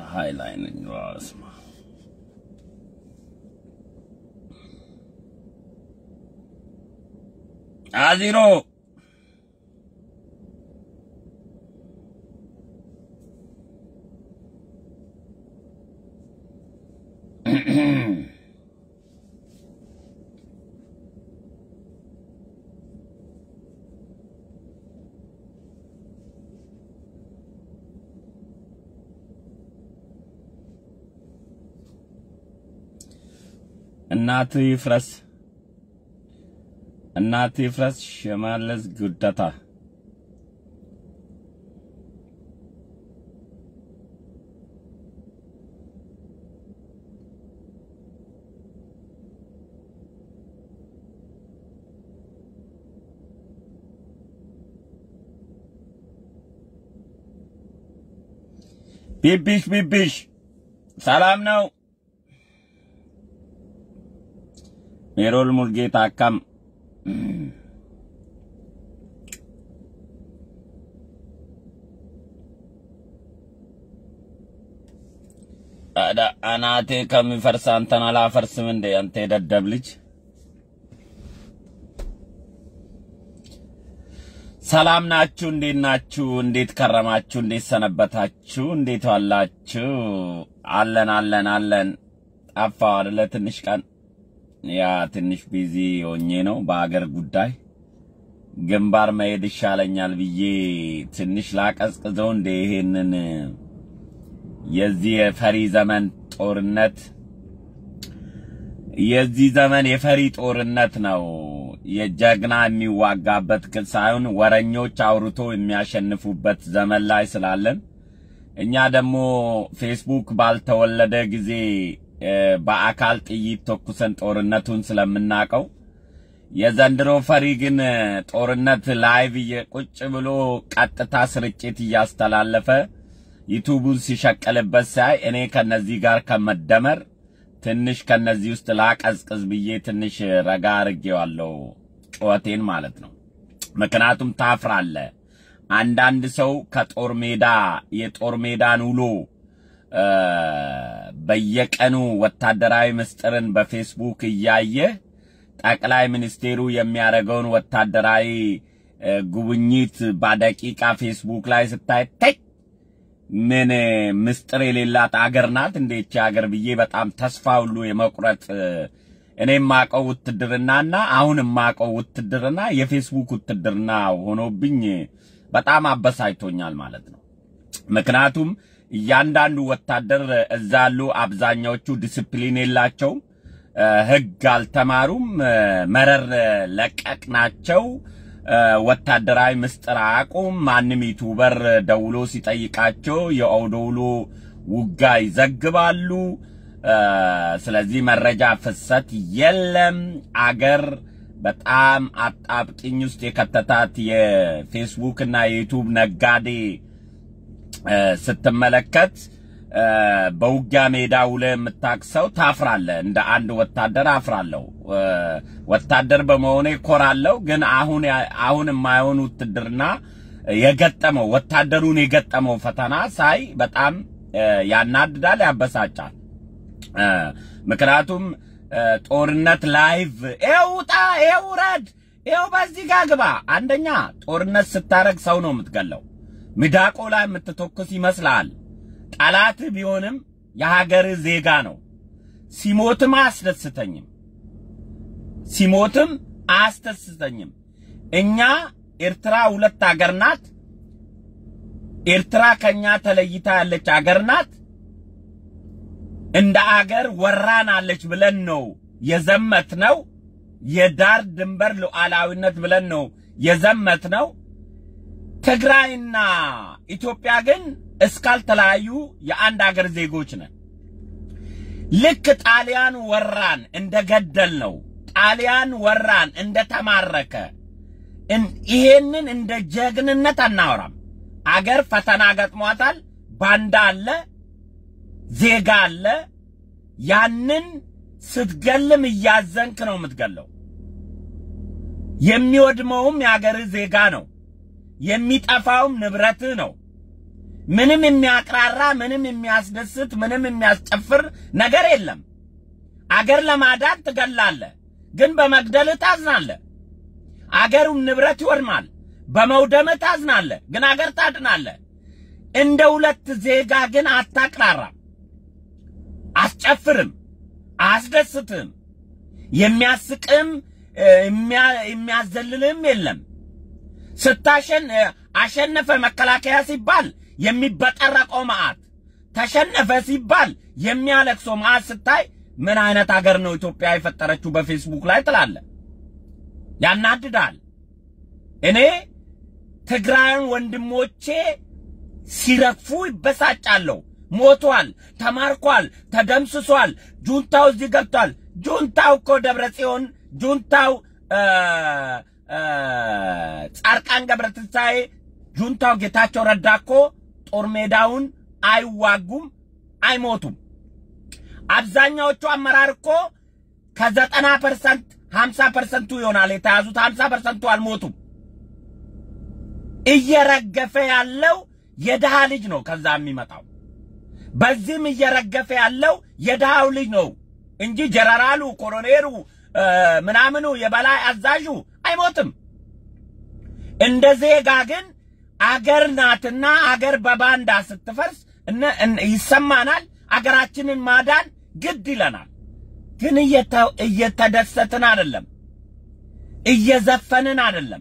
ፀሐይ ላይ ነኝ። በስመ አብ አዚሮ እናት ይፍረስ እናት ይፍረስ ሽመልስ ጉደታ ቢቢሽ ቢቢሽ ሰላም ነው። ሜሮል ሙልጌታ አካም አዳ አናቴ ከሚፈርስ አንተን አላፈርስም እንዴ? አንተ የደደብ ልጅ። ሰላም ናችሁ? እንዴት ናችሁ? እንዴት ከረማችሁ? እንዴት ሰነበታችሁ? እንዴት ዋላችሁ? አለን አለን አለን። ጠፋሁ አይደለ? ትንሽ ቀን ያ ትንሽ ቢዚ ሆኜ ነው በአገር ጉዳይ ግንባር መሄድ ይሻለኛል ብዬ ትንሽ ላቀዝቅዘው እንደ ይሄንን የዚህ የፈሪ ዘመን ጦርነት የዚህ ዘመን የፈሪ ጦርነት ነው። የጀግና የሚዋጋበት ክል ሳይሆን ወረኞች አውርቶ የሚያሸንፉበት ዘመን ላይ ስላለን እኛ ደግሞ ፌስቡክ ባልተወለደ ጊዜ በአካል ጥይት ተኩሰን ጦርነቱን ስለምናቀው የዘንድሮ ፈሪ ግን ጦርነት ላይቭ ቁጭ ብሎ ቀጥታ ስርጭት እያስተላለፈ ዩቱቡን ሲሸቀልበት ሳይ እኔ ከነዚህ ጋር ከመደመር ትንሽ ከነዚህ ውስጥ ላቀዝቅዝ ብዬ ትንሽ ረጋ አርጌዋለሁ፣ ጩኸቴን ማለት ነው። ምክንያቱም ታፍራለ። አንዳንድ ሰው ከጦር ሜዳ የጦር ሜዳን ውሎ በየቀኑ ወታደራዊ ምስጢርን በፌስቡክ እያየ ጠቅላይ ሚኒስቴሩ የሚያደርገውን ወታደራዊ ጉብኝት በደቂቃ ፌስቡክ ላይ ስታይ ተይ ምን ምስጢር የሌላት አገር ናት እንዴች አገር ብዬ በጣም ተስፋ ሁሉ የመቁረጥ እኔ የማቀው ውትድርናና አሁን የማቀው ውትድርና የፌስቡክ ውትድርና ሆኖብኝ በጣም አበሳጭቶኛል ማለት ነው። ምክንያቱም እያንዳንዱ ወታደር እዛ ያሉ አብዛኛዎቹ ዲስፕሊን የላቸውም፣ ሕግ አልተማሩም፣ መረር ለቀቅ ናቸው። ወታደራዊ ምስጢር አያውቁም። ማንም ዩቱበር ደውሎ ሲጠይቃቸው የኦዶውሎ ውጋ ይዘግባሉ። ስለዚህ መረጃ ፍሰት የለም። አገር በጣም አጣብቂኝ ውስጥ የከተታት የፌስቡክ እና የዩቱብ ነጋዴ ስትመለከት በውጊያ ሜዳ ውለ የምታክሰው ታፍራለ። እንደ አንድ ወታደር አፍራለሁ። ወታደር በመሆኔ ኮራለሁ። ግን አሁን አሁን የማይሆን ውትድርና የገጠመው ወታደሩን የገጠመው ፈተና ሳይ በጣም ያናድዳል፣ ያበሳጫል። ምክንያቱም ጦርነት ላይቭ ይኸው ውጣ፣ ይኸው ውረድ፣ ይኸው በዚህ ጋ ግባ። አንደኛ ጦርነት ስታረግ ሰው ነው የምትገለው። ሚዳቆ ላይ የምትተኩስ ይመስላል። ጠላት ቢሆንም የሀገር ዜጋ ነው። ሲሞትም አያስደስተኝም፣ ሲሞትም አያስደስተኝም። እኛ ኤርትራ ሁለት አገር ናት። ኤርትራ ከኛ ተለይታ ያለች አገር ናት። እንደ አገር ወራናለች ብለን ነው የዘመት ነው። የዳር ድንበር ሉዓላዊነት ብለን ነው የዘመት ነው። ትግራይና ኢትዮጵያ ግን እስካልተለያዩ የአንድ አገር ዜጎች ነን። ልክ ጣሊያን ወራን እንደገደል ነው ጣሊያን ወራን እንደተማረከ ይሄንን እንደ ጀግንነት አናወራም። አገር ፈተና ገጥሟታል። ባንዳ አለ፣ ዜጋ አለ። ያንን ስትገልም እያዘንክ ነው የምትገለው። የሚወድመውም የአገር ዜጋ ነው። የሚጠፋውም ንብረትህ ነው። ምንም የሚያቅራራ ምንም የሚያስደስት ምንም የሚያስጨፍር ነገር የለም። አገር ለማዳን ትገላለህ፣ ግን በመግደልህ ታዝናለህ። አገሩን ንብረት ይወድማል፣ በመውደምህ ታዝናለህ፣ ግን አገር ታድናለህ። እንደ ሁለት ዜጋ ግን አታቅራራም፣ አስጨፍርም፣ አያስደስትም፣ የሚያስቅም የሚያዘልልም የለም። ስታሸን አሸነፈ መከላከያ ሲባል የሚበጠረቀው መዓት፣ ተሸነፈ ሲባል የሚያለቅሰው መዓት ስታይ ምን አይነት አገር ነው ኢትዮጵያ የፈጠረችው በፌስቡክ ላይ ትላለ። ያናድዳል። እኔ ትግራይን ወንድሞቼ ሲረግፉ ይበሳጫለሁ። ሞቷል፣ ተማርኳል፣ ተደምስሷል፣ ጁንታው እዚህ ገብቷል። ጁንታው እኮ ደብረ ጽዮን ጁንታው ጻርቃን ገብረትንሳኤ ጁንታው ጌታቸው ረዳ እኮ ጦር ሜዳውን አይዋጉም፣ አይሞቱም። አብዛኛዎቹ አመራር እኮ ከዘጠና ፐርሰንት ሀምሳ ፐርሰንቱ ይሆናል የተያዙት፣ ሀምሳ ፐርሰንቱ አልሞቱም። እየረገፈ ያለው የድሃ ልጅ ነው ከዛ የሚመጣው። በዚህም እየረገፈ ያለው የድሃው ልጅ ነው እንጂ ጀነራሉ፣ ኮሎኔሉ ምናምኑ የበላይ አዛዡ አይሞትም። እንደ ዜጋ ግን አገር ናትና አገር በባንዳ ስትፈርስ ይሰማናል። አገራችንን ማዳን ግድ ይለናል። ግን እየተደሰትን አይደለም፣ እየዘፈንን አይደለም።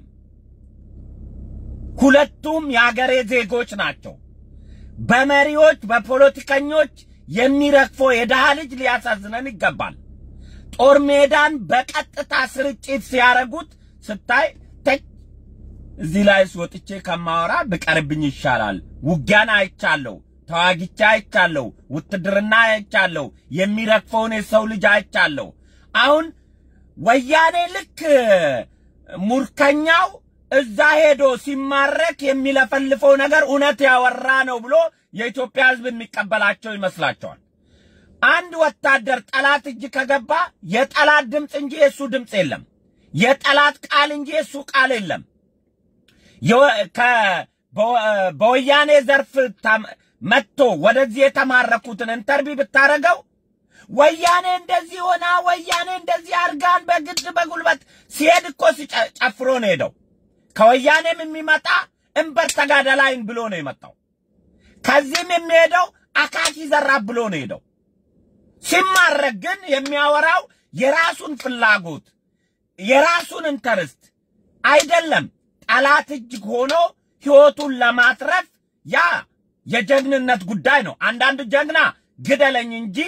ሁለቱም የአገሬ ዜጎች ናቸው። በመሪዎች በፖለቲከኞች የሚረግፈው የድሃ ልጅ ሊያሳዝነን ይገባል። ጦር ሜዳን በቀጥታ ስርጭት ሲያረጉት ስታይ ተች እዚህ ላይ ወጥቼ ከማወራ ብቀርብኝ ይሻላል። ውጊያን አይቻለሁ፣ ተዋጊቻ አይቻለሁ፣ ውትድርና አይቻለሁ፣ የሚረግፈውን የሰው ልጅ አይቻለሁ። አሁን ወያኔ ልክ ሙርከኛው እዛ ሄዶ ሲማረክ የሚለፈልፈው ነገር እውነት ያወራ ነው ብሎ የኢትዮጵያ ሕዝብ የሚቀበላቸው ይመስላቸዋል። አንድ ወታደር ጠላት እጅ ከገባ የጠላት ድምፅ እንጂ የእሱ ድምፅ የለም። የጠላት ቃል እንጂ የእሱ ቃል የለም። በወያኔ ዘርፍ መጥቶ ወደዚህ የተማረኩትን ኢንተርቪው ብታረገው ወያኔ እንደዚህ ሆና ወያኔ እንደዚህ አርጋን በግድ በጉልበት ሲሄድ እኮ ሲጨፍሮ ነው ሄደው። ከወያኔም የሚመጣ እምበር ተጋደላይን ብሎ ነው የመጣው። ከዚህም የሚሄደው አካኪ ዘራብ ብሎ ነው ሄደው። ሲማረክ ግን የሚያወራው የራሱን ፍላጎት የራሱን ኢንተርስት አይደለም። ጠላት እጅ ሆኖ ሕይወቱን ለማትረፍ ያ የጀግንነት ጉዳይ ነው። አንዳንድ ጀግና ግደለኝ እንጂ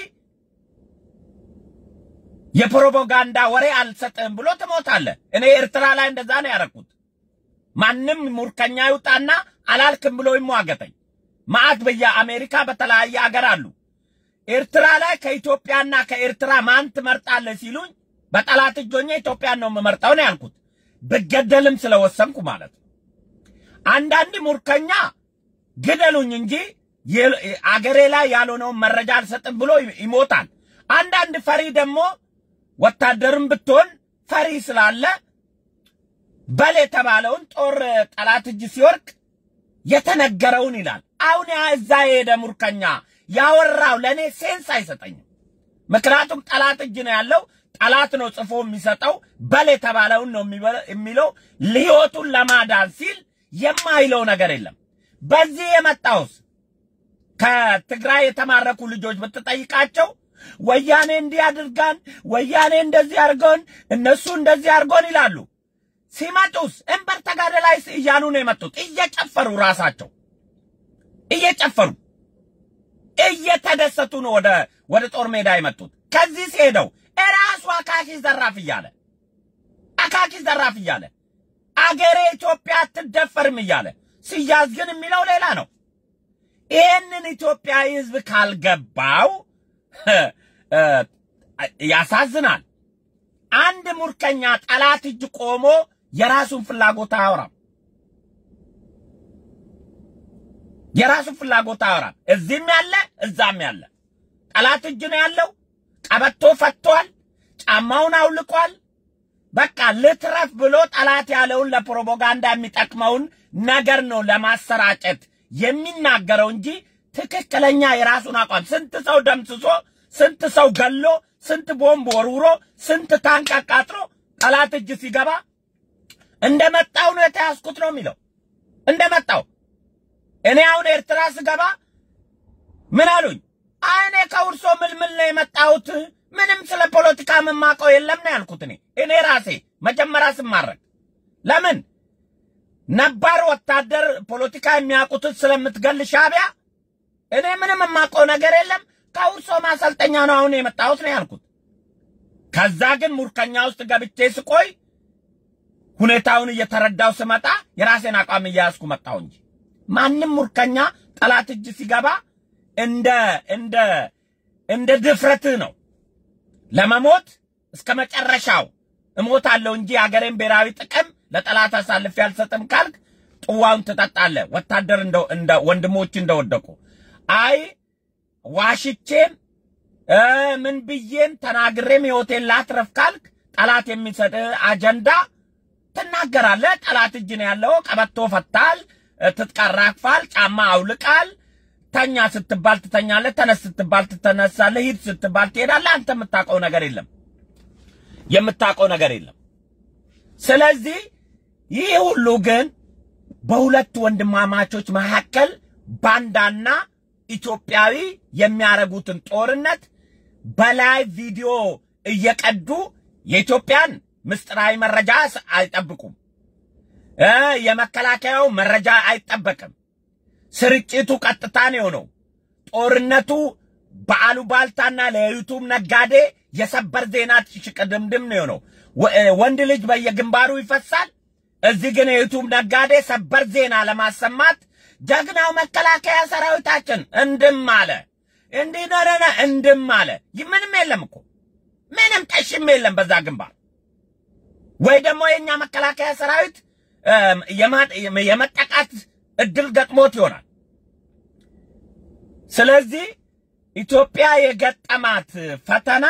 የፕሮፓጋንዳ ወሬ አልሰጥህም ብሎ ትሞታለህ። እኔ ኤርትራ ላይ እንደዛ ነው ያደረኩት። ማንም ሙርከኛ ይውጣና አላልክም ብሎ ይሟገተኝ። ማዕት በየአሜሪካ በተለያየ አገር አሉ። ኤርትራ ላይ ከኢትዮጵያና ከኤርትራ ማን ትመርጣለህ ሲሉኝ በጠላት እጅ ሆኜ ኢትዮጵያን ነው የምመርጠው ነው ያልኩት። ብገደልም ስለወሰንኩ ማለት ነው። አንዳንድ ሙርከኛ ግደሉኝ እንጂ አገሬ ላይ ያልሆነውን መረጃ አልሰጥም ብሎ ይሞታል። አንዳንድ ፈሪ ደግሞ ወታደርም ብትሆን ፈሪ ስላለ በል የተባለውን ጦር ጠላት እጅ ሲወርቅ የተነገረውን ይላል። አሁን ያ እዛ የሄደ ሙርከኛ ያወራው ለእኔ ሴንስ አይሰጠኝም። ምክንያቱም ጠላት እጅ ነው ያለው። ጠላት ነው ጽፎ የሚሰጠው። በል የተባለውን ነው የሚለው። ሕይወቱን ለማዳን ሲል የማይለው ነገር የለም። በዚህ የመጣውስ ከትግራይ የተማረኩ ልጆች ብትጠይቃቸው ወያኔ እንዲህ አድርጋን፣ ወያኔ እንደዚህ አድርጎን፣ እነሱ እንደዚህ አድርጎን ይላሉ። ሲመጡስ እንበር ተጋደላይ እያሉ ነው የመጡት። እየጨፈሩ ራሳቸው እየጨፈሩ እየተደሰቱ ነው ወደ ወደ ጦር ሜዳ የመጡት። ከዚህ ሲሄደው እራሱ አካኪ ዘራፍ እያለ አካኪ ዘራፍ እያለ አገሬ ኢትዮጵያ አትደፈርም እያለ ሲያዝ ግን የሚለው ሌላ ነው። ይህንን ኢትዮጵያዊ ሕዝብ ካልገባው ያሳዝናል። አንድ ሙርከኛ ጠላት እጅ ቆሞ የራሱን ፍላጎት አያወራም። የራሱን ፍላጎት አያወራም። እዚህም ያለ እዛም ያለ ጠላት እጅ ነው ያለው። ቀበቶ ፈቷል፣ ጫማውን አውልቋል። በቃ ልትረፍ ብሎ ጠላት ያለውን ለፕሮፓጋንዳ የሚጠቅመውን ነገር ነው ለማሰራጨት የሚናገረው እንጂ ትክክለኛ የራሱን አቋም ስንት ሰው ደምስሶ ስንት ሰው ገሎ ስንት ቦምብ ወርውሮ ስንት ታንክ አቃጥሎ ጠላት እጅ ሲገባ እንደመጣው ነው የተያዝኩት ነው የሚለው። እንደመጣው እኔ አሁን ኤርትራ ስገባ ምን አሉኝ? አይ እኔ ከውርሶ ምልምል ነው የመጣሁት ምንም ስለ ፖለቲካ የምማቀው የለም ነው ያልኩት። እኔ እኔ ራሴ መጀመሪያ ስማረክ ለምን ነባር ወታደር ፖለቲካ የሚያውቁትን ስለምትገል ሻዕቢያ እኔ ምንም የማውቀው ነገር የለም ከውርሶ ማሰልጠኛ ነው አሁን የመጣሁት ነው ያልኩት። ከዛ ግን ሙርከኛ ውስጥ ገብቼ ስቆይ ሁኔታውን እየተረዳው ስመጣ የራሴን አቋም እያያዝኩ መጣሁ እንጂ ማንም ሙርከኛ ጠላት እጅ ሲገባ እንደ እንደ እንደ ድፍረትህ ነው ለመሞት እስከ መጨረሻው እሞታለሁ እንጂ የሀገሬን ብሔራዊ ጥቅም ለጠላት አሳልፌ አልሰጥም ካልክ ጥዋውን ትጠጣለህ። ወታደር እንደ እንደ ወንድሞች እንደወደቁ አይ ዋሽቼም እ ምን ብዬም ተናግሬም ሕይወቴን ላትረፍ ካልክ ጠላት የሚሰጥ አጀንዳ ትናገራለህ። ጠላት እጅ ነው ያለው። ቀበቶ ፈታል፣ ትትቀራክፋል፣ ጫማ አውልቃል። ተኛ ስትባል ትተኛለህ፣ ተነስ ስትባል ትተነሳለህ፣ ሂድ ስትባል ትሄዳለህ። አንተ የምታውቀው ነገር የለም፣ የምታውቀው ነገር የለም። ስለዚህ ይህ ሁሉ ግን በሁለት ወንድማማቾች መካከል ባንዳና ኢትዮጵያዊ የሚያረጉትን ጦርነት በላይ ቪዲዮ እየቀዱ የኢትዮጵያን ምስጢራዊ መረጃ አይጠብቁም። እ የመከላከያው መረጃ አይጠበቅም። ስርጭቱ ቀጥታ ነው የሆነው። ጦርነቱ በአሉባልታና ለዩቱብ ነጋዴ የሰበር ዜና ሽቅድምድም ነው የሆነው። ወንድ ልጅ በየግንባሩ ይፈሳል። እዚህ ግን የዩቱብ ነጋዴ ሰበር ዜና ለማሰማት ጀግናው መከላከያ ሰራዊታችን እንድም አለ እንዲህ ነረነ እንድም አለ። ምንም የለም እኮ ምንም ጠሽም የለም በዛ ግንባር። ወይ ደግሞ የኛ መከላከያ ሰራዊት የመጠቃት እድል ገጥሞት ይሆናል። ስለዚህ ኢትዮጵያ የገጠማት ፈተና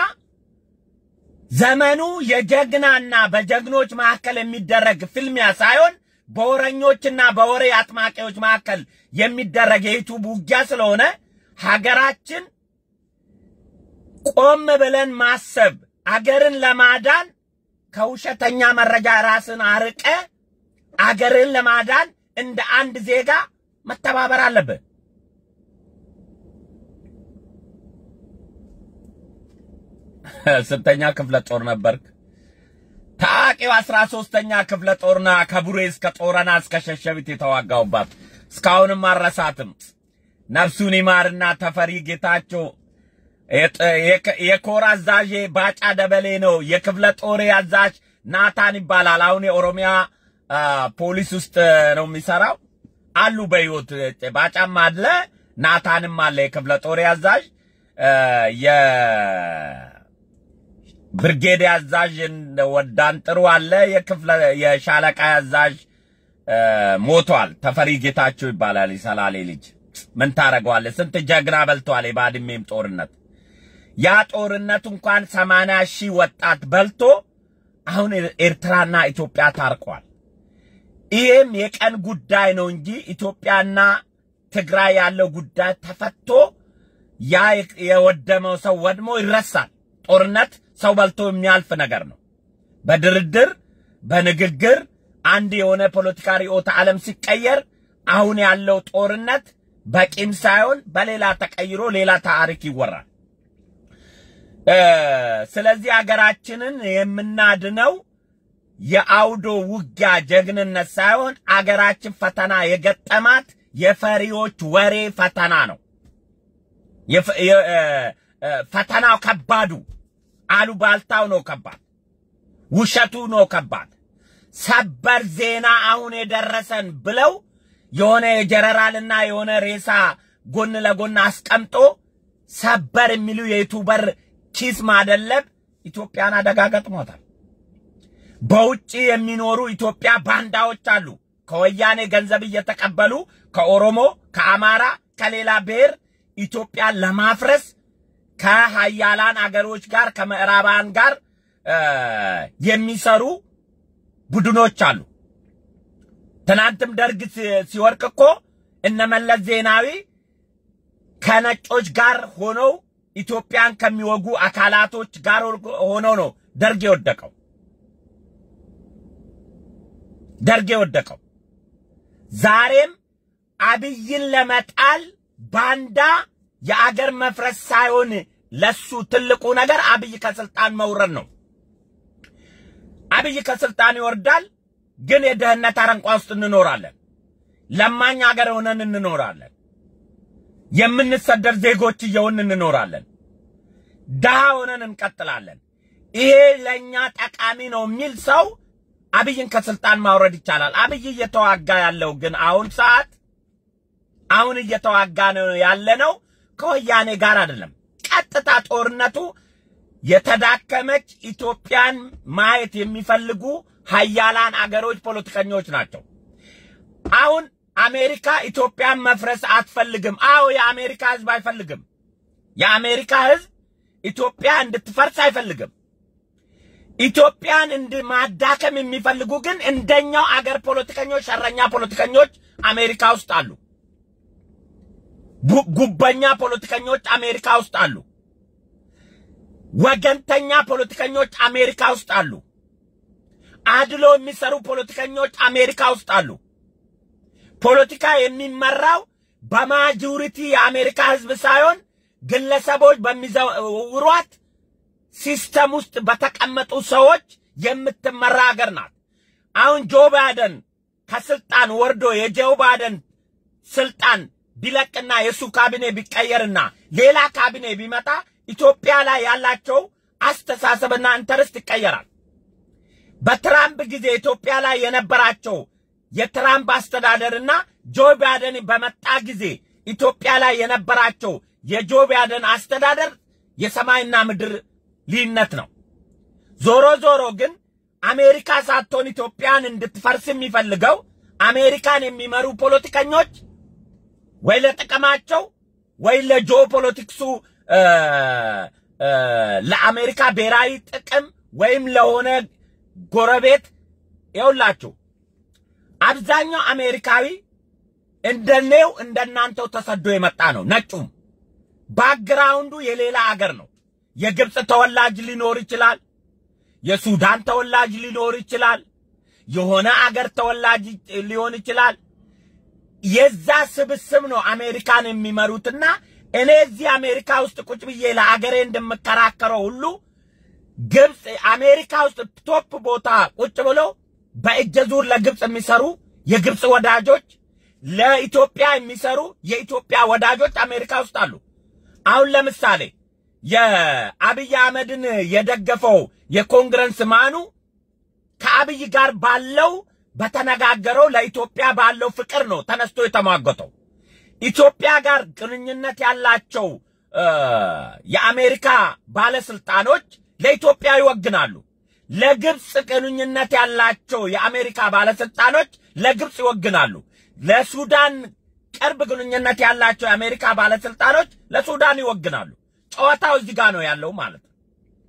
ዘመኑ የጀግናና በጀግኖች መካከል የሚደረግ ፍልሚያ ሳይሆን በወረኞችና በወሬ አጥማቂዎች መካከል የሚደረግ የዩቱብ ውጊያ ስለሆነ ሀገራችን ቆም ብለን ማሰብ አገርን ለማዳን ከውሸተኛ መረጃ ራስን አርቀ አገርን ለማዳን እንደ አንድ ዜጋ መተባበር አለብህ። ስንተኛ ክፍለ ጦር ነበርክ? ታዋቂው አስራ ሶስተኛ ክፍለ ጦርና ከቡሬ እስከ ጦረና እስከ ሸሸቢት የተዋጋውባት እስካሁንም አረሳትም። ነፍሱን ይማርና ተፈሪ ጌታቸው የኮር አዛዥ ባጫ ደበሌ ነው። የክፍለ ጦሬ አዛዥ ናታን ይባላል። አሁን የኦሮሚያ ፖሊስ ውስጥ ነው የሚሰራው። አሉ በሕይወት ባጫም አለ፣ ናታንም አለ። የክፍለ ጦሬ አዛዥ የብርጌድ አዛዥ ወዳን ጥሩ አለ። የክፍለ የሻለቃ አዛዥ ሞቷል። ተፈሪ ጌታቸው ይባላል። የሰላሌ ልጅ ምን ታረገዋለህ? ስንት ጀግና በልቷል። የባድሜም ጦርነት ያ ጦርነት እንኳን ሰማንያ ሺህ ወጣት በልቶ አሁን ኤርትራና ኢትዮጵያ ታርቋል። ይህም የቀን ጉዳይ ነው እንጂ ኢትዮጵያና ትግራይ ያለው ጉዳይ ተፈቶ ያ የወደመው ሰው ወድሞ ይረሳል። ጦርነት ሰው በልቶ የሚያልፍ ነገር ነው። በድርድር በንግግር አንድ የሆነ ፖለቲካ ርዕዮተ ዓለም ሲቀየር አሁን ያለው ጦርነት በቂም ሳይሆን በሌላ ተቀይሮ ሌላ ታሪክ ይወራል። ስለዚህ አገራችንን የምናድነው የአውዶ ውጊያ ጀግንነት ሳይሆን አገራችን ፈተና የገጠማት የፈሪዎች ወሬ ፈተና ነው። ፈተናው ከባዱ አሉባልታው ነው ከባድ፣ ውሸቱ ነው ከባድ። ሰበር ዜና አሁን የደረሰን ብለው የሆነ የጀነራልና የሆነ ሬሳ ጎን ለጎን አስቀምጦ ሰበር የሚሉ የዩቱበር ኪስ ማደለብ ኢትዮጵያን አደጋ ገጥሞታል። በውጭ የሚኖሩ ኢትዮጵያ ባንዳዎች አሉ። ከወያኔ ገንዘብ እየተቀበሉ ከኦሮሞ፣ ከአማራ፣ ከሌላ ብሔር ኢትዮጵያን ለማፍረስ ከሀያላን አገሮች ጋር ከምዕራባን ጋር የሚሰሩ ቡድኖች አሉ። ትናንትም ደርግ ሲወርቅ እኮ እነ መለስ ዜናዊ ከነጮች ጋር ሆነው ኢትዮጵያን ከሚወጉ አካላቶች ጋር ሆነው ነው ደርግ የወደቀው። ደርግ የወደቀው ዛሬም አብይን ለመጣል ባንዳ የአገር መፍረስ ሳይሆን ለሱ ትልቁ ነገር አብይ ከስልጣን መውረድ ነው። አብይ ከስልጣን ይወርዳል፣ ግን የድህነት አረንቋ ውስጥ እንኖራለን። ለማኝ ሀገር ሆነን እንኖራለን። የምንሰደድ ዜጎች እየሆን እንኖራለን። ድሃ ሆነን እንቀጥላለን። ይሄ ለእኛ ጠቃሚ ነው የሚል ሰው አብይን ከስልጣን ማውረድ ይቻላል። አብይ እየተዋጋ ያለው ግን አሁን ሰዓት አሁን እየተዋጋ ነው ያለነው ከወያኔ ጋር አይደለም። ቀጥታ ጦርነቱ የተዳከመች ኢትዮጵያን ማየት የሚፈልጉ ሀያላን አገሮች ፖለቲከኞች ናቸው። አሁን አሜሪካ ኢትዮጵያን መፍረስ አትፈልግም። አዎ የአሜሪካ ሕዝብ አይፈልግም። የአሜሪካ ሕዝብ ኢትዮጵያ እንድትፈርስ አይፈልግም። ኢትዮጵያን እንድማዳከም የሚፈልጉ ግን እንደኛው አገር ፖለቲከኞች፣ ሸረኛ ፖለቲከኞች አሜሪካ ውስጥ አሉ። ጉበኛ ፖለቲከኞች አሜሪካ ውስጥ አሉ። ወገንተኛ ፖለቲከኞች አሜሪካ ውስጥ አሉ። አድሎ የሚሰሩ ፖለቲከኞች አሜሪካ ውስጥ አሉ። ፖለቲካ የሚመራው በማጆሪቲ የአሜሪካ ህዝብ ሳይሆን ግለሰቦች በሚዘውሯት ሲስተም ውስጥ በተቀመጡ ሰዎች የምትመራ ሀገር ናት። አሁን ጆ ባይደን ከስልጣን ወርዶ የጆ ባይደን ስልጣን ቢለቅና የእሱ ካቢኔ ቢቀየርና ሌላ ካቢኔ ቢመጣ ኢትዮጵያ ላይ ያላቸው አስተሳሰብና ኢንተርስት ይቀየራል። በትራምፕ ጊዜ ኢትዮጵያ ላይ የነበራቸው የትራምፕ አስተዳደርና ጆ ባይደን በመጣ ጊዜ ኢትዮጵያ ላይ የነበራቸው የጆ ባይደን አስተዳደር የሰማይና ምድር ልዩነት ነው። ዞሮ ዞሮ ግን አሜሪካ ሳትሆን ኢትዮጵያን እንድትፈርስ የሚፈልገው አሜሪካን የሚመሩ ፖለቲከኞች ወይ ለጥቅማቸው ወይ ለጆ ፖለቲክሱ ለአሜሪካ ብሔራዊ ጥቅም ወይም ለሆነ ጎረቤት ይውላችሁ። አብዛኛው አሜሪካዊ እንደኔው እንደናንተው ተሰዶ የመጣ ነው። ነጩም ባክግራውንዱ የሌላ አገር ነው። የግብፅ ተወላጅ ሊኖር ይችላል። የሱዳን ተወላጅ ሊኖር ይችላል። የሆነ አገር ተወላጅ ሊሆን ይችላል። የዛ ስብስብ ነው አሜሪካን የሚመሩትና እኔ እዚህ አሜሪካ ውስጥ ቁጭ ብዬ ለአገሬ እንደምከራከረው ሁሉ ግብፅ አሜሪካ ውስጥ ቶፕ ቦታ ቁጭ ብሎ በእጀ ዙር ለግብፅ የሚሰሩ የግብፅ ወዳጆች፣ ለኢትዮጵያ የሚሰሩ የኢትዮጵያ ወዳጆች አሜሪካ ውስጥ አሉ። አሁን ለምሳሌ የአብይ አህመድን የደገፈው የኮንግረስ ማኑ ከአብይ ጋር ባለው በተነጋገረው ለኢትዮጵያ ባለው ፍቅር ነው ተነስቶ የተሟገተው። ኢትዮጵያ ጋር ግንኙነት ያላቸው የአሜሪካ ባለስልጣኖች ለኢትዮጵያ ይወግናሉ። ለግብፅ ግንኙነት ያላቸው የአሜሪካ ባለስልጣኖች ለግብፅ ይወግናሉ። ለሱዳን ቅርብ ግንኙነት ያላቸው የአሜሪካ ባለስልጣኖች ለሱዳን ይወግናሉ። ጨዋታው እዚህ ጋር ነው ያለው ማለት ነው።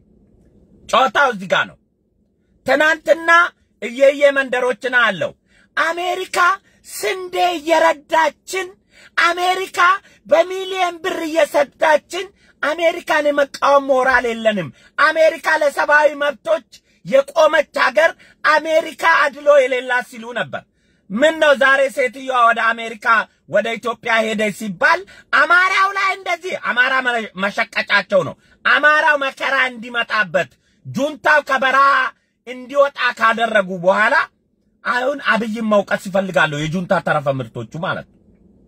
ጨዋታው እዚህ ጋር ነው። ትናንትና እየየ መንደሮችን አለው አሜሪካ ስንዴ እየረዳችን አሜሪካ በሚሊየን ብር እየሰዳችን አሜሪካን የመቃወም ሞራል የለንም። አሜሪካ ለሰብአዊ መብቶች የቆመች ሀገር አሜሪካ አድሎ የሌላት ሲሉ ነበር። ምን ነው ዛሬ ሴትዮዋ ወደ አሜሪካ ወደ ኢትዮጵያ ሄደች ሲባል አማራው ላይ እንደዚህ አማራ መሸቀጫቸው ነው። አማራው መከራ እንዲመጣበት ጁንታው ከበረሃ እንዲወጣ ካደረጉ በኋላ አሁን አብይን መውቀስ ይፈልጋሉ፣ የጁንታ ተረፈ ምርቶቹ ማለት ነው።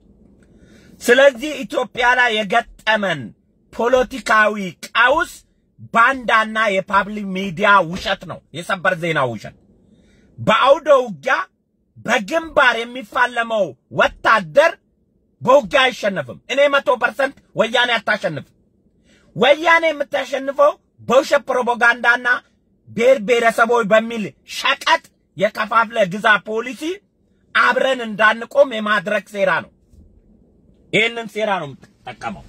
ስለዚህ ኢትዮጵያ ላይ የገጠመን ፖለቲካዊ ቀውስ ባንዳና የፓብሊክ ሚዲያ ውሸት ነው፣ የሰበር ዜና ውሸት። በአውደ ውጊያ በግንባር የሚፋለመው ወታደር በውጊያ አይሸነፍም። እኔ መቶ ፐርሰንት ወያኔ አታሸንፍም። ወያኔ የምታሸንፈው በውሸት ፕሮፓጋንዳና ብሔር ብሔረሰቦች በሚል ሸቀጥ የከፋፍለ ግዛ ፖሊሲ አብረን እንዳንቆም የማድረግ ሴራ ነው። ይህንን ሴራ ነው የምትጠቀመው።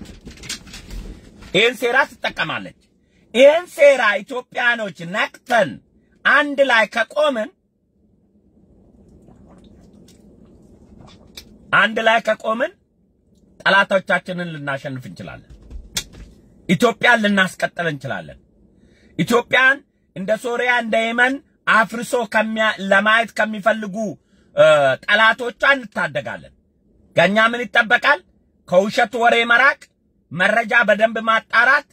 ይህን ሴራ ትጠቀማለች። ይህን ሴራ ኢትዮጵያኖች ነቅተን አንድ ላይ ከቆምን አንድ ላይ ከቆምን ጠላቶቻችንን ልናሸንፍ እንችላለን። ኢትዮጵያን ልናስቀጥል እንችላለን። ኢትዮጵያን እንደ ሶሪያ እንደ የመን አፍርሶ ለማየት ከሚፈልጉ ጠላቶቿ እንታደጋለን። ከእኛ ምን ይጠበቃል? ከውሸት ወሬ መራቅ፣ መረጃ በደንብ ማጣራት፣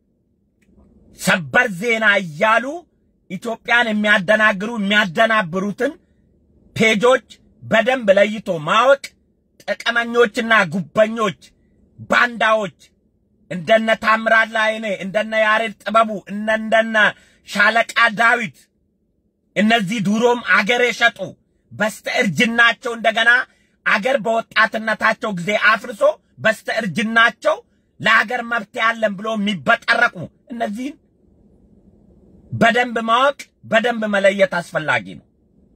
ሰበር ዜና እያሉ ኢትዮጵያን የሚያደናግሩ የሚያደናብሩትን ፔጆች በደንብ ለይቶ ማወቅ፣ ጥቅመኞችና ጉበኞች፣ ባንዳዎች እንደነ ታምራት ላይኔ እንደነ ያሬድ ጥበቡ እንደነ ሻለቃ ዳዊት እነዚህ ድሮም አገር የሸጡ በስተ እርጅናቸው እንደገና አገር በወጣትነታቸው ጊዜ አፍርሶ በስተ እርጅናቸው ለአገር መብት ያለን ብሎ የሚበጠረቁ እነዚህን በደንብ ማወቅ በደንብ መለየት አስፈላጊ ነው።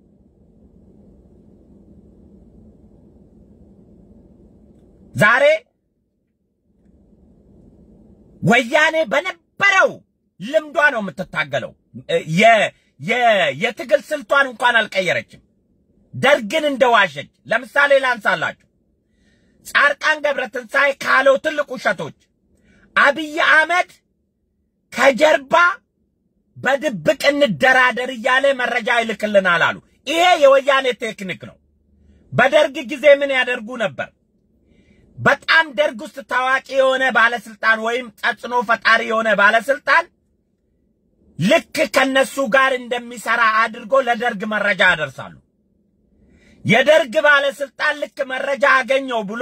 ዛሬ ወያኔ በነበረው ልምዷ ነው የምትታገለው። የትግል ስልቷን እንኳን አልቀየረችም። ደርግን እንደዋሸች ለምሳሌ ላንሳላችሁ። ጻድቃን ገብረትንሳኤ ካለው ትልቅ ውሸቶች አብይ አህመድ ከጀርባ በድብቅ እንደራደር እያለ መረጃ ይልክልናል አሉ። ይሄ የወያኔ ቴክኒክ ነው። በደርግ ጊዜ ምን ያደርጉ ነበር? በጣም ደርግ ውስጥ ታዋቂ የሆነ ባለስልጣን ወይም ተጽዕኖ ፈጣሪ የሆነ ባለስልጣን ልክ ከነሱ ጋር እንደሚሰራ አድርጎ ለደርግ መረጃ ያደርሳሉ። የደርግ ባለስልጣን ልክ መረጃ አገኘው ብሎ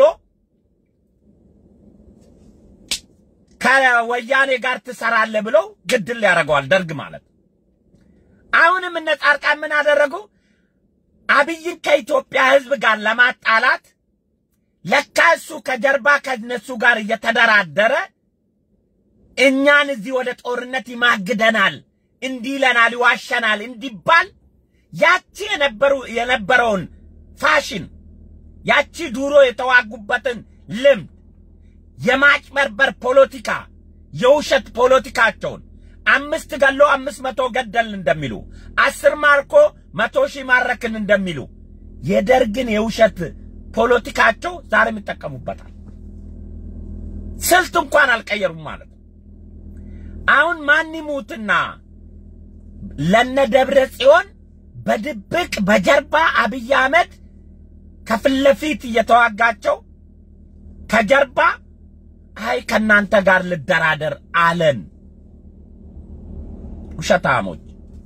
ከወያኔ ጋር ትሰራለህ ብለው ግድል ያደርገዋል። ደርግ ማለት አሁንም እነ ጻድቃን ምን አደረጉ? አብይን ከኢትዮጵያ ሕዝብ ጋር ለማጣላት ለካ እሱ ከጀርባ ከነሱ ጋር እየተደራደረ እኛን እዚህ ወደ ጦርነት ይማግደናል፣ እንዲህ ይለናል፣ ይዋሸናል እንዲባል ያቺ የነበሩ የነበረውን ፋሽን ያቺ ድሮ የተዋጉበትን ልምድ የማጭበርበር ፖለቲካ የውሸት ፖለቲካቸውን አምስት ገሎ አምስት መቶ ገደልን እንደሚሉ አስር ማርኮ መቶ ሺህ ማረክን እንደሚሉ የደርግን የውሸት ፖለቲካቸው ዛሬም ይጠቀሙበታል። ስልት እንኳን አልቀየሩም ማለት ነው። አሁን ማን ይሙትና ለነ ደብረ ጽዮን በድብቅ በጀርባ አብይ አህመድ ከፊት ለፊት እየተዋጋቸው ከጀርባ አይ ከናንተ ጋር ልደራደር አለን። ውሸታሞች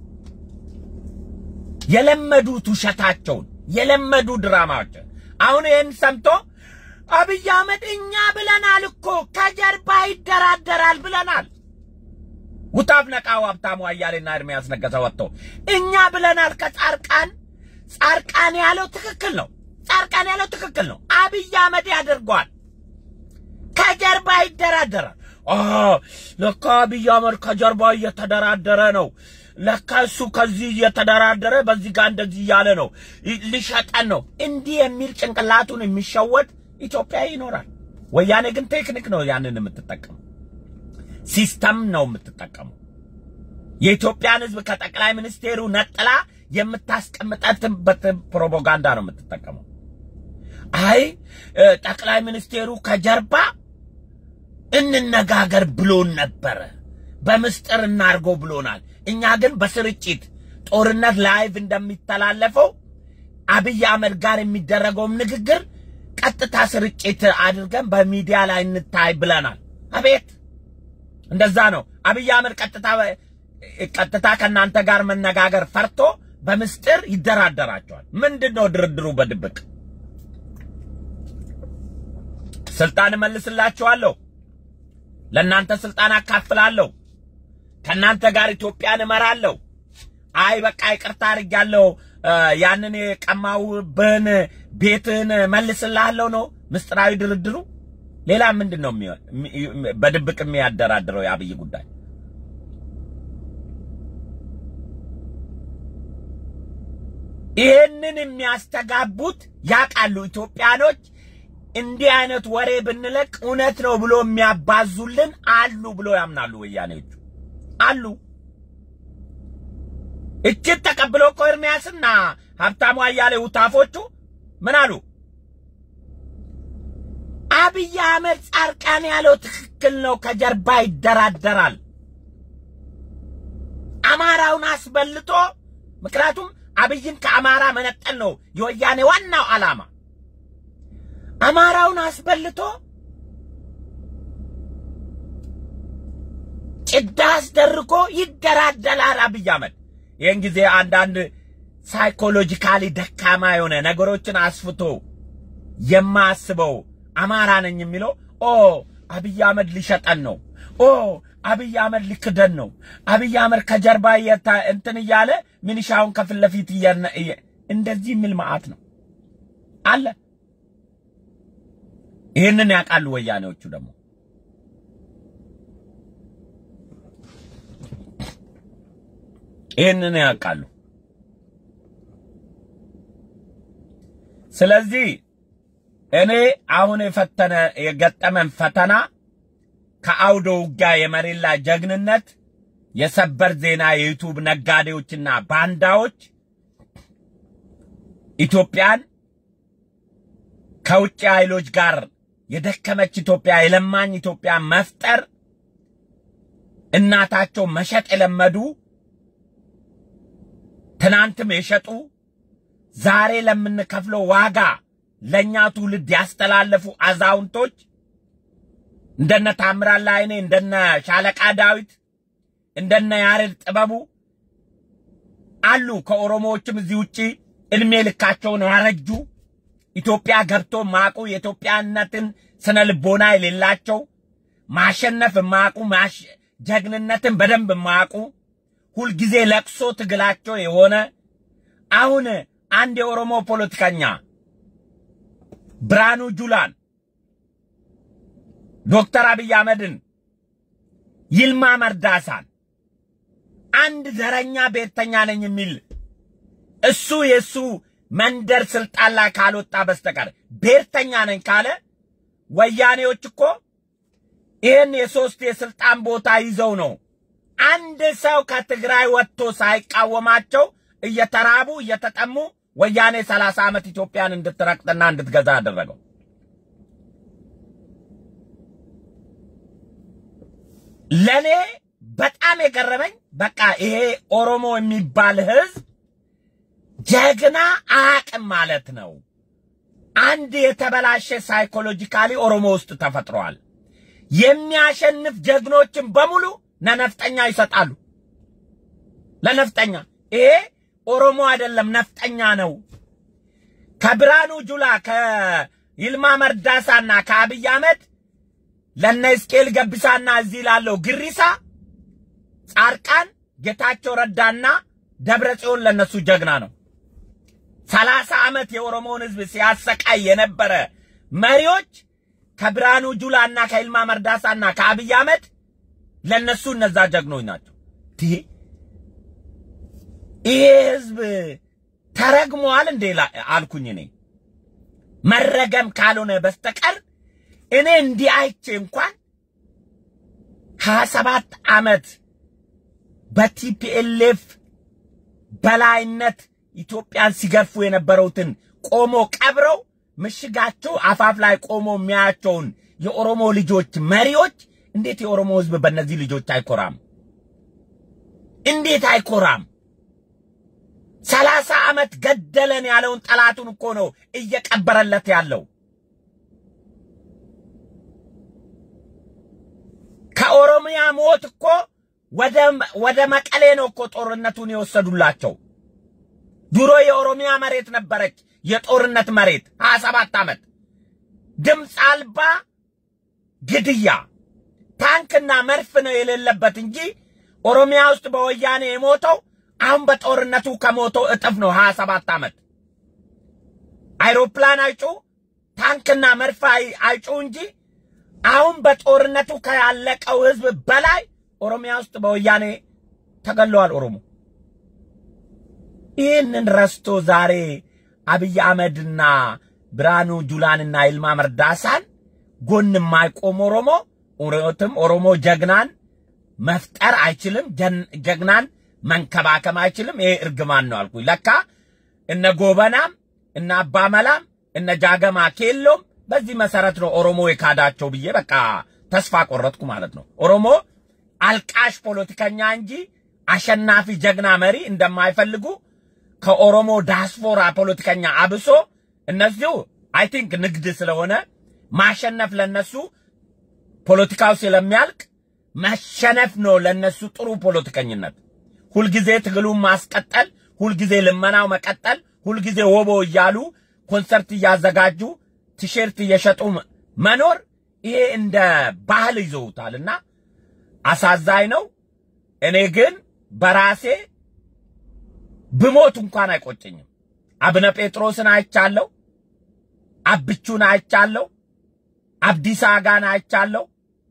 የለመዱት ውሸታቸውን የለመዱ ድራማዎችን አሁን ይህን ሰምቶ አብይ አህመድ እኛ ብለናል እኮ ከጀርባ ይደራደራል ብለናል። ውታፍ ነቃው ሀብታሙ አያሌና ኤርሚያስ ነገሰ ወጥቶ እኛ ብለናል ከጻርቃን ጻርቃን ያለው ትክክል ነው። ጻርቃን ያለው ትክክል ነው። አብይ አህመድ ያደርገዋል። ከጀርባ ይደራደራል። ለካ አብይ አህመድ ከጀርባ እየተደራደረ ነው። ለካ እሱ ከዚህ እየተደራደረ በዚህ ጋር እንደዚህ እያለ ነው፣ ሊሸጠን ነው። እንዲህ የሚል ጭንቅላቱን የሚሸወድ ኢትዮጵያዊ ይኖራል። ወያኔ ግን ቴክኒክ ነው ያንን የምትጠቀመው፣ ሲስተም ነው የምትጠቀመው። የኢትዮጵያን ሕዝብ ከጠቅላይ ሚኒስቴሩ ነጥላ የምታስቀምጠትበት ፕሮፓጋንዳ ነው የምትጠቀመው። አይ ጠቅላይ ሚኒስቴሩ ከጀርባ እንነጋገር ብሎን ነበረ፣ በምስጢር እናርገው ብሎናል። እኛ ግን በስርጭት ጦርነት ላይቭ እንደሚተላለፈው አብይ አህመድ ጋር የሚደረገውም ንግግር ቀጥታ ስርጭት አድርገን በሚዲያ ላይ እንታይ ብለናል። አቤት እንደዛ ነው። አብይ አህመድ ቀጥታ ቀጥታ ከእናንተ ጋር መነጋገር ፈርቶ በምስጢር ይደራደራቸዋል። ምንድን ነው ድርድሩ? በድብቅ ስልጣን እመልስላችኋለሁ፣ ለእናንተ ስልጣን አካፍላለሁ፣ ከእናንተ ጋር ኢትዮጵያን እመራለሁ። አይ በቃ ይቅርታ አድርጊያለሁ፣ ያንን የቀማውብህን ቤትህን መልስልሃለሁ ነው ምስጢራዊ ድርድሩ። ሌላ ምንድን ነው በድብቅ የሚያደራድረው የአብይ ጉዳይ? ይህንን የሚያስተጋቡት ያውቃሉ ኢትዮጵያኖች። እንዲህ አይነት ወሬ ብንለቅ እውነት ነው ብሎ የሚያባዙልን አሉ ብሎ ያምናሉ ወያኔዎቹ አሉ። እጅግ ተቀብሎ እኮ ኤርሚያስና ሀብታሙ አያሌው ታፎቹ ምን አሉ? አብይ አህመድ ጻድቃን ያለው ትክክል ነው። ከጀርባ ይደራደራል። አማራውን አስበልጦ ምክንያቱም አብይን ከአማራ መነጠል ነው የወያኔ ዋናው ዓላማ። አማራውን አስበልቶ ጭዳ አስደርጎ ይደራደላል አብይ አህመድ። ይህን ጊዜ አንዳንድ ሳይኮሎጂካሊ ደካማ የሆነ ነገሮችን አስፍቶ የማያስበው አማራ ነኝ የሚለው ኦ አብይ አህመድ ሊሸጠን ነው፣ ኦ አብይ አህመድ ሊክደን ነው፣ አብይ አህመድ ከጀርባ እንትን እያለ ሚኒሻውን ከፊት ለፊት እንደዚህ የሚል መዓት ነው አለ። ይህንን ያውቃሉ ወያኔዎቹ ደግሞ ይህንን ያውቃሉ። ስለዚህ እኔ አሁን የፈተነ የገጠመን ፈተና ከአውደ ውጊያ የመሬት ላይ ጀግንነት የሰበር ዜና የዩቱብ ነጋዴዎችና ባንዳዎች ኢትዮጵያን ከውጭ ኃይሎች ጋር የደከመች ኢትዮጵያ የለማኝ ኢትዮጵያ መፍጠር እናታቸው መሸጥ የለመዱ ትናንትም የሸጡ ዛሬ ለምንከፍለው ዋጋ ለኛ ትውልድ ያስተላለፉ አዛውንቶች እንደነ ታምራት ላይኔ እንደነ ሻለቃ ዳዊት እንደነ ያሬድ ጥበቡ አሉ። ከኦሮሞዎችም እዚህ ውጪ እድሜ ልካቸውን ያረጁ ኢትዮጵያ ገብቶ ማቁ የኢትዮጵያነትን ስነ ልቦና የሌላቸው ማሸነፍ ማቁ ጀግንነትን በደንብ ማቁ ሁልጊዜ ለቅሶ ትግላቸው የሆነ አሁን አንድ የኦሮሞ ፖለቲከኛ ብርሃኑ ጁላን ዶክተር አብይ አህመድን ይልማ መርዳሳን አንድ ዘረኛ ብሔርተኛ ነኝ የሚል እሱ የእሱ መንደር ስልጣን ላይ ካልወጣ በስተቀር ብሔርተኛ ነኝ ካለ ወያኔዎች እኮ ይህን የሶስት የስልጣን ቦታ ይዘው ነው አንድ ሰው ከትግራይ ወጥቶ ሳይቃወማቸው እየተራቡ እየተጠሙ ወያኔ 30 ዓመት ኢትዮጵያን እንድትረቅጥና እንድትገዛ አደረገው። ለኔ በጣም የገረመኝ በቃ ይሄ ኦሮሞ የሚባል ህዝብ ጀግና አቅም ማለት ነው። አንድ የተበላሸ ሳይኮሎጂካሊ ኦሮሞ ውስጥ ተፈጥሯል። የሚያሸንፍ ጀግኖችን በሙሉ ለነፍጠኛ ይሰጣሉ። ለነፍጠኛ ይሄ ኦሮሞ አይደለም ነፍጠኛ ነው። ከብርሃኑ ጁላ ከይልማ መርዳሳና ከአብይ አህመድ ለነ ሕዝቅኤል ገብሳና እዚህ ላለው ግሪሳ ጻድቃን ጌታቸው ረዳና ደብረ ጽዮን ለነሱ ጀግና ነው። ሰላሳ ዓመት የኦሮሞውን ህዝብ ሲያሰቃይ የነበረ መሪዎች ከብርሃኑ ጁላና ከይልማ መርዳሳና ከአብይ አህመድ ለነሱ እነዛ ጀግኖች ናቸው። ይሄ ህዝብ ተረግሟል እንዴ አልኩኝ። እኔ መረገም ካልሆነ በስተቀር እኔ እንዲህ አይቼ እንኳን ሀያ ሰባት ዓመት በቲፒኤልኤፍ በላይነት ኢትዮጵያን ሲገፉ የነበረውትን ቆሞ ቀብረው ምሽጋቸው አፋፍ ላይ ቆሞ የሚያያቸውን የኦሮሞ ልጆች መሪዎች እንዴት የኦሮሞ ህዝብ በእነዚህ ልጆች አይኮራም? እንዴት አይኮራም? ሰላሳ ዓመት ገደለን ያለውን ጠላቱን እኮ ነው እየቀበረለት ያለው። ከኦሮሚያ ሞት እኮ ወደ ወደ መቀሌ ነው እኮ ጦርነቱን የወሰዱላቸው። ድሮ የኦሮሚያ መሬት ነበረች የጦርነት መሬት 27 ዓመት ድምፅ አልባ ግድያ ታንክና መድፍ ነው የሌለበት እንጂ ኦሮሚያ ውስጥ በወያኔ የሞተው አሁን በጦርነቱ ከሞተው እጥፍ ነው 27 ዓመት። አይሮፕላን አይጩ ታንክና መድፍ አይጩ እንጂ አሁን በጦርነቱ ካለቀው ህዝብ በላይ ኦሮሚያ ውስጥ በወያኔ ተገለዋል ኦሮሞ። ይህንን ረስቶ ዛሬ አብይ አህመድና ብርሃኑ ጁላንና ይልማ መርዳሳን ጎን የማይቆም ኦሮሞ እውነትም ኦሮሞ ጀግናን መፍጠር አይችልም፣ ጀግናን መንከባከም አይችልም። ይሄ እርግማን ነው አልኩኝ። ለካ እነ ጎበናም እነ አባመላም እነ ጃገማ ኬሎም በዚህ መሰረት ነው ኦሮሞ የካዳቸው ብዬ በቃ ተስፋ ቆረጥኩ ማለት ነው። ኦሮሞ አልቃሽ ፖለቲከኛ እንጂ አሸናፊ ጀግና መሪ እንደማይፈልጉ ከኦሮሞ ዳስፖራ ፖለቲከኛ አብሶ እነዚሁ አይ ቲንክ ንግድ ስለሆነ ማሸነፍ ለነሱ ፖለቲካው ስለሚያልቅ መሸነፍ ነው ለነሱ ጥሩ ፖለቲከኝነት። ሁልጊዜ ትግሉን ማስቀጠል፣ ሁልጊዜ ልመናው መቀጠል፣ ሁልጊዜ ወቦ እያሉ ኮንሰርት እያዘጋጁ ቲሸርት እየሸጡ መኖር ይሄ እንደ ባህል ይዘውታልና አሳዛኝ ነው። እኔ ግን በራሴ ብሞት እንኳን አይቆጨኝም። አብነ ጴጥሮስን አይቻለሁ፣ አብቹን አይቻለሁ፣ አብዲሳ አጋን አይቻለሁ።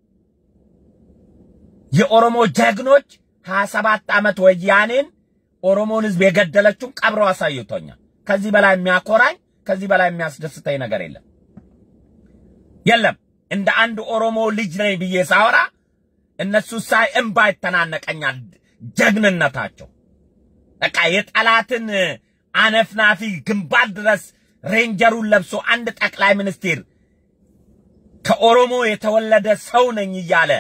የኦሮሞ ጀግኖች 27 ዓመት ወያኔን ኦሮሞን ህዝብ የገደለችውን ቀብረው አሳይቶኛል። ከዚህ በላይ የሚያኮራኝ ከዚህ በላይ የሚያስደስተኝ ነገር የለም የለም። እንደ አንድ ኦሮሞ ልጅ ነኝ ብዬ ሳወራ እነሱ ሳይ እምባ ይተናነቀኛል። ጀግንነታቸው በቃ የጠላትን አነፍናፊ ግንባር ድረስ ሬንጀሩን ለብሶ አንድ ጠቅላይ ሚኒስትር ከኦሮሞ የተወለደ ሰው ነኝ እያለ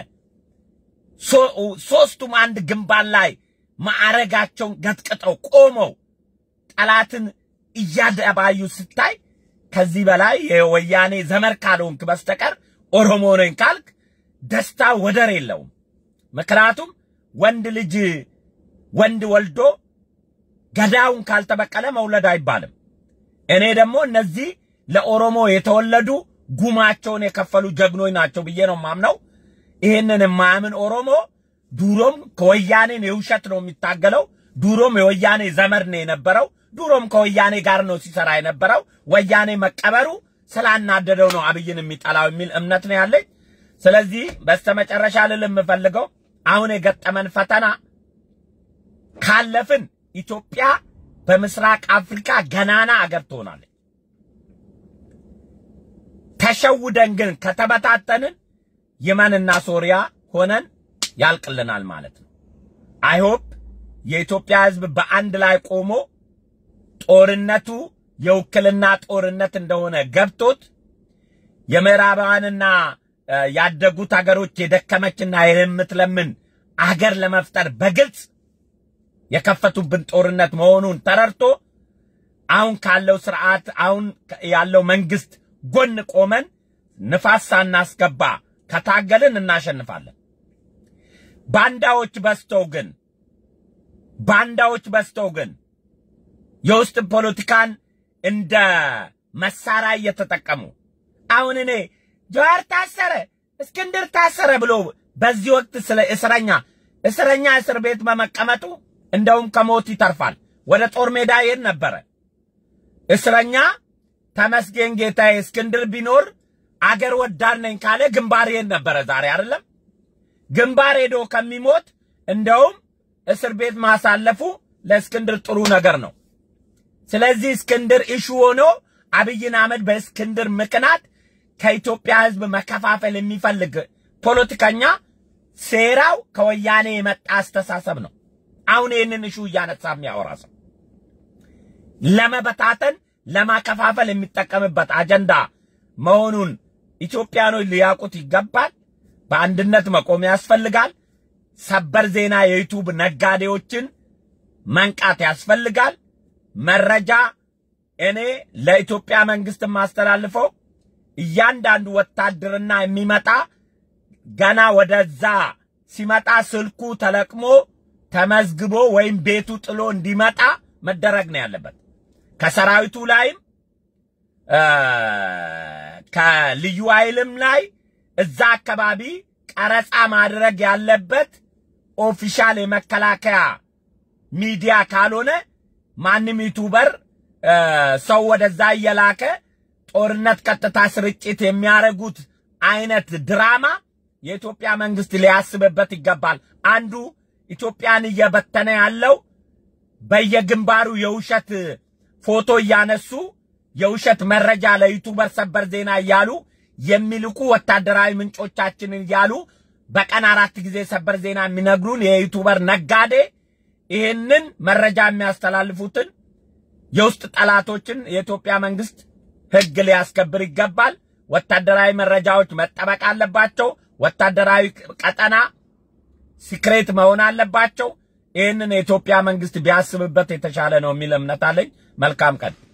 ሶስቱም አንድ ግንባር ላይ ማዕረጋቸውን ገጥቅጠው ቆመው ጠላትን እያደባዩ ስታይ ከዚህ በላይ የወያኔ ዘመር ካልሆንክ በስተቀር ኦሮሞ ነኝ ካልክ ደስታ ወደር የለውም። ምክንያቱም ወንድ ልጅ ወንድ ወልዶ ገዳውን ካልተበቀለ መውለድ አይባልም። እኔ ደግሞ እነዚህ ለኦሮሞ የተወለዱ ጉማቸውን የከፈሉ ጀግኖች ናቸው ብዬ ነው ማምነው። ይህንን የማያምን ኦሮሞ ዱሮም ከወያኔን የውሸት ነው የሚታገለው። ዱሮም የወያኔ ዘመድ ነው የነበረው። ዱሮም ከወያኔ ጋር ነው ሲሰራ የነበረው። ወያኔ መቀበሩ ስላናደደው ነው አብይን የሚጠላው የሚል እምነት ነው ያለኝ። ስለዚህ በስተመጨረሻ ልል የምፈልገው አሁን የገጠመን ፈተና ካለፍን ኢትዮጵያ በምስራቅ አፍሪካ ገናና አገር ትሆናለች። ተሸውደን ግን ከተበታተንን የመንና ሶሪያ ሆነን ያልቅልናል ማለት ነው። አይሆፕ የኢትዮጵያ ሕዝብ በአንድ ላይ ቆሞ ጦርነቱ የውክልና ጦርነት እንደሆነ ገብቶት የምዕራባውያንና ያደጉት ሀገሮች የደከመችና የምትለምን አገር ለመፍጠር በግልጽ የከፈቱብን ጦርነት መሆኑን ተረድቶ አሁን ካለው ስርዓት አሁን ያለው መንግስት ጎን ቆመን ንፋስ ሳናስገባ ከታገልን እናሸንፋለን። ባንዳዎች በዝተው ግን ባንዳዎች በዝተው ግን የውስጥ ፖለቲካን እንደ መሳሪያ እየተጠቀሙ አሁን እኔ ጀዋር ታሰረ፣ እስክንድር ታሰረ ብሎ በዚህ ወቅት ስለ እስረኛ እስረኛ እስር ቤት በመቀመጡ እንደውም ከሞት ይተርፋል። ወደ ጦር ሜዳ ይሄድ ነበረ። እስረኛ ተመስገን ጌታዬ እስክንድር ቢኖር አገር ወዳድ ነኝ ካለ ግንባር ይሄድ ነበረ። ዛሬ አይደለም ግንባር ሄዶ ከሚሞት እንደውም እስር ቤት ማሳለፉ ለእስክንድር ጥሩ ነገር ነው። ስለዚህ እስክንድር ኢሹ ሆኖ አብይን አህመድ በእስክንድር ምክንያት ከኢትዮጵያ ሕዝብ መከፋፈል የሚፈልግ ፖለቲከኛ ሴራው ከወያኔ የመጣ አስተሳሰብ ነው። አሁን ይህንን እሹ እያነሳ የሚያወራ ሰው ለመበታተን ለማከፋፈል የሚጠቀምበት አጀንዳ መሆኑን ኢትዮጵያኖች ሊያውቁት ይገባል። በአንድነት መቆም ያስፈልጋል። ሰበር ዜና የዩቱብ ነጋዴዎችን መንቃት ያስፈልጋል። መረጃ እኔ ለኢትዮጵያ መንግስት የማስተላልፈው እያንዳንዱ ወታደርና የሚመጣ ገና ወደዛ ሲመጣ ስልኩ ተለቅሞ ተመዝግቦ ወይም ቤቱ ጥሎ እንዲመጣ መደረግ ነው ያለበት። ከሰራዊቱ ላይም ከልዩ ኃይልም ላይ እዛ አካባቢ ቀረጻ ማድረግ ያለበት ኦፊሻል የመከላከያ ሚዲያ ካልሆነ ማንም ዩቱበር ሰው ወደዛ እየላከ ጦርነት ቀጥታ ስርጭት የሚያደርጉት አይነት ድራማ የኢትዮጵያ መንግስት ሊያስብበት ይገባል። አንዱ ኢትዮጵያን እየበተነ ያለው በየግንባሩ የውሸት ፎቶ እያነሱ የውሸት መረጃ ለዩቱበር ሰበር ዜና እያሉ የሚልኩ ወታደራዊ ምንጮቻችንን እያሉ በቀን አራት ጊዜ ሰበር ዜና የሚነግሩን የዩቱበር ነጋዴ ይህንን መረጃ የሚያስተላልፉትን የውስጥ ጠላቶችን የኢትዮጵያ መንግስት ህግ ሊያስከብር ይገባል። ወታደራዊ መረጃዎች መጠበቅ አለባቸው። ወታደራዊ ቀጠና ሲክሬት መሆን አለባቸው። ይህንን የኢትዮጵያ መንግስት ቢያስብበት የተሻለ ነው የሚል እምነት አለኝ። መልካም ቀን።